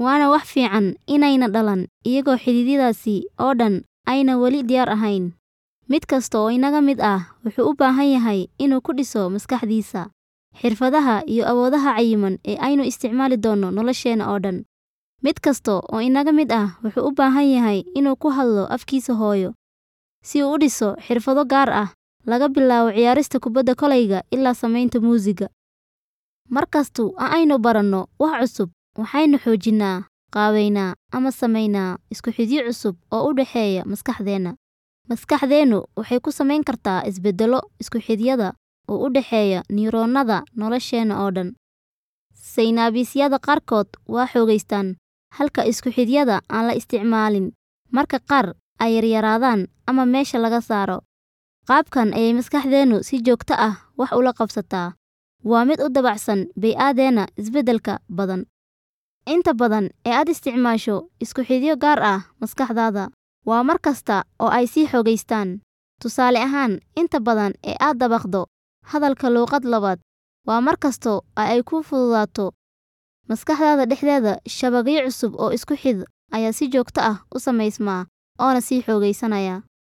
waana wax fiican inayna dhalan iyagoo xididdadaasi oo dhan ayna weli diyaar ahayn. Mid kasta oo inaga mid ah wuxuu u baahan yahay inuu ku dhiso maskaxdiisa, xirfadaha iyo awoodaha cayiman ee aynu isticmaali doono nolosheena oo dhan. Mid kasta oo inaga mid ah wuxuu u baahan yahay inuu ku hadlo afkiisa hooyo, si uu u dhiso xirfado gaar ah, laga bilaabo ciyaarista kubadda kolayga ilaa samaynta muusigga. Mar kasta oo aynu baranno wax cusub, waxaynu xoojinnaa, qaabaynaa ama samaynaa isku xidhyo cusub oo u dhexeeya maskaxdeena. Maskaxdeennu waxay ku samayn kartaa isbeddello isku xidhyada u dhexeeya neyroonnada nolosheena oo dhan. Saynabisyada qaarkood waa xoogaystaan, halka isku xidhyada aan la isticmaalin marka qaar ay yaryaraadaan ama meesha laga saaro. Qaabkan ayay maskaxdeennu si joogto ah wax ula qabsataa. Waa mid u dabacsan bey'adeena isbeddelka badan. Inta badan ee aad isticmaasho isku xidhyo gaar ah maskaxdaada, waa mar kasta oo ay sii xoogaystaan. Tusaale ahaan, inta badan ee aad dabaqdo hadalka luqad labaad, waa mar kasta oo ay kuu fududaato. Maskaxdaada dhexdeeda shabakyo cusub oo isku xidh ayaa si joogto ah u samaysma, oona sii xoogaysanaya.